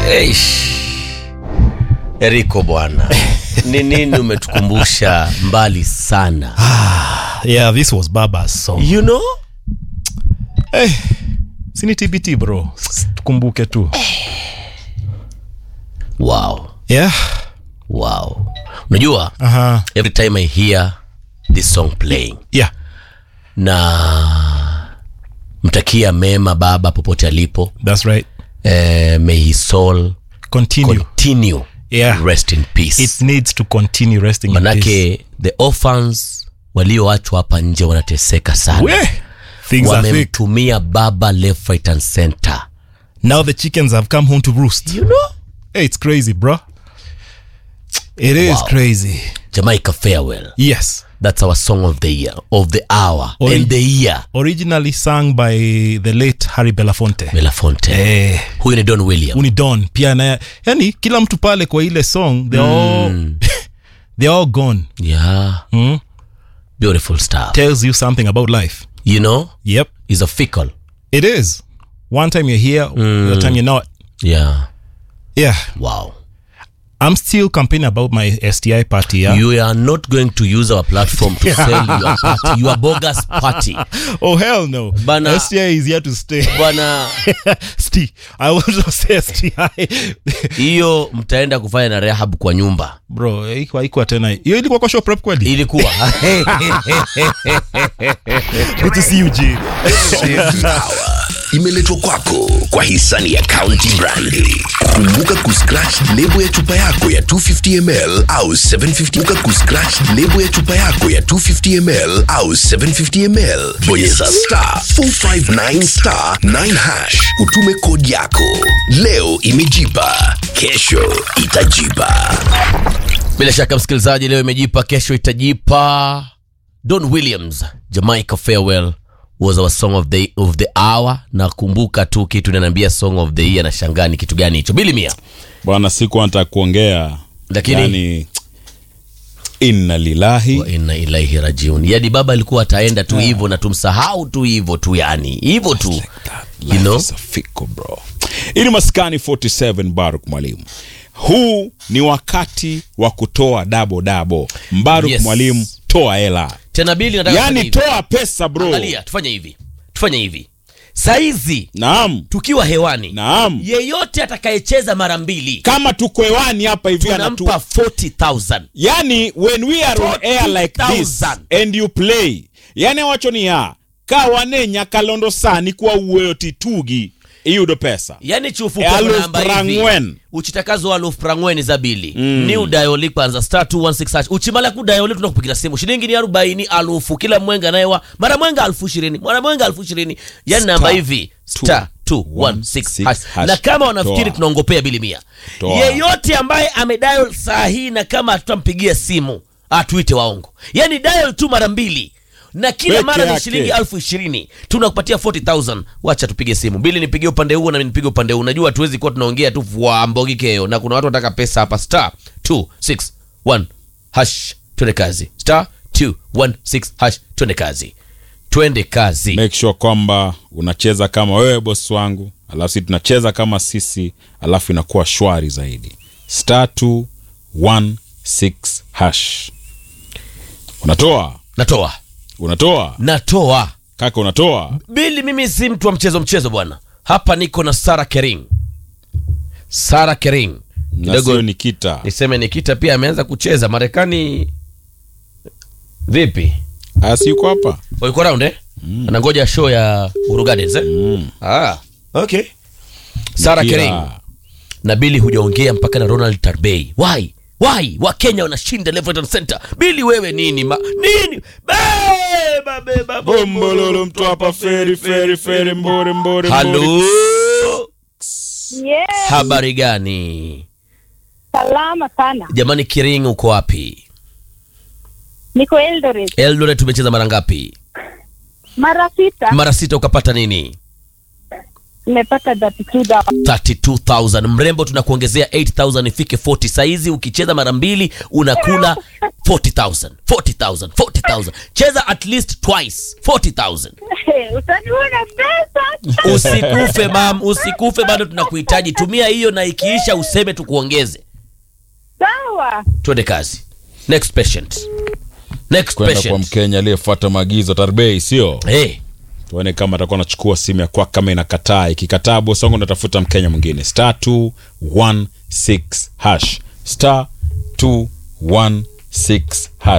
Eish. Eriko bwana, ni nini umetukumbusha mbali sana? yeah this was baba's song You know? hey, sini tbt bro S- tukumbuke tu Wow. yeah Wow. Unajua, uh-huh. every time I hear this song playing yeah na mtakia mema baba popote alipo. that's right Eh, may his soul continue continue Yeah. rest in peace. it needs to continue resting in peace. Manake the orphans walioachwa hapa nje wanateseka sana. We, things are thick Wamemtumia baba left right and center. now the chickens have come home to roost You know? hey, it's crazy bro it is Wow. crazy Jamaica farewell. yes That's our song of the year, of the hour, Ori- and the year. originally sung by the late harry belafonte Belafonte. eh, Huyu ni Don William. uni don pia na yani kila mtu pale kwa ile song they're all they're all gone Yeah. mm? Beautiful stuff. tells you something about life You know, yep he's a fickle. it is one time you're here the time you're not Yeah. yeah Wow. i'm still campaigning about my sti party yeah You are not going to use our platform to sell your party, your bogus party. oh hell no Bana- sti is here to stay Bwana, sti i also say sti hiyo mtaenda kufanya na rehab kwa nyumba. bro haikuwa haikuwa tena hiyo ilikuwa kwa show prep kweli Ilikuwa. good to see you g Power imeletwa kwako kwa hisani ya County Brandi. Kumbuka kuscratch lebo ya chupa yako ya 250 ml au 750. Kumbuka kuscratch lebo ya chupa yako ya 250 ml au 750 ml. Bonyeza star 459 star 9 hash, utume kodi yako. Leo imejipa, kesho itajipa. Bila shaka msikilizaji, leo imejipa, kesho itajipa. Don Williams, Jamaica Farewell was our song of the, of the hour. Nakumbuka tu kitu inaniambia song of the year, na shangaa ni kitu gani hicho. Bili Mia, bwana siku nataka kuongea Lakini- yani, inna lillahi wa inna ilaihi rajiun. Yani baba alikuwa ataenda tu hivyo na tumsahau tu hivyo tu, yani hivyo tu you Life know? is a fickle, bro ili maskani 47 baruk mwalimu huu ni wakati wa kutoa dabo dabo mbaruk Yes. mwalimu toa hela Tena Bili, nataka tufanye yani hivi. toa pesa bro Angalia, tufanye hivi, tufanye hivi saizi naam tukiwa hewani, naam yeyote atakayecheza mara mbili kama tuko hewani hapa hivi anatu tunampa 40000 yani when we are on air like this 40,000. and you play yani wacho ni ya kawanenya kalondo sani kwa uweyo titugi iyudo pesa yani chufu E, kwa aluf namba hivi prang'wen. uchitakazo aluf prang'weni za bili mm. ni udayoli kwanza star 216 hash uchimala kudayoli tunakupigira simu shilingi ni arobaini alufu kila mwenga nayewa mara mwenga alfu ishirini mara mwenga alfu ishirini yani namba hivi star 216 hash. hash. na kama wanafikiri Toa. tunaongopea bili mia Toa. yeyote ambaye amedial saa hii na kama hatutampigia simu atuite waongo yani dial tu mara mbili na kila Peke mara ni yake. shilingi elfu ishirini tunakupatia 40000 wacha tupige simu bili nipigie upande huo nami nipige upande huu najua tuwezi kuwa tunaongea tu wa mbogi keo na kuna watu wanataka pesa hapa star 261 hash twende kazi star 216 hash twende kazi twende kazi make sure kwamba unacheza kama wewe bosi wangu alafu si tunacheza kama sisi alafu inakuwa shwari zaidi star 216 hash unatoa natoa unatoa natoa kaka unatoa bili mimi si mtu wa mchezo mchezo bwana hapa niko na sara kering sara kering na kidogo sio nikita niseme nikita pia ameanza kucheza marekani vipi asi yuko hapa yuko round eh? anangoja show ya Uhuru Gardens eh? ah, okay sara Nikira. kering na bili hujaongea mpaka na ronald tarbey why why wakenya wanashinda left right and center bili wewe nini ma nini beba beba bombololo mtu hapa feri feri feri mbore mbore halo Yes, habari gani salama sana. jamani kiring uko wapi Niko Eldoret eldoret tumecheza mara ngapi mara sita, mara sita ukapata nini nimepata 32,000. 32000 mrembo tunakuongezea 8000 ifike 40 saizi ukicheza mara mbili unakula 40000 40000 40000 cheza at least twice 40000 Hey, utaniona pesa. usikufe mam usikufe bado tunakuhitaji tumia hiyo na ikiisha useme tukuongeze Sawa. twende kazi next patient next kwenda kwa patient mkenya aliyefuata maagizo tarbei sio hey. tuone kama atakuwa anachukua simu ya kwako kama inakataa ikikataa bosi wangu natafuta mkenya mwingine star 216 hash star 216 hash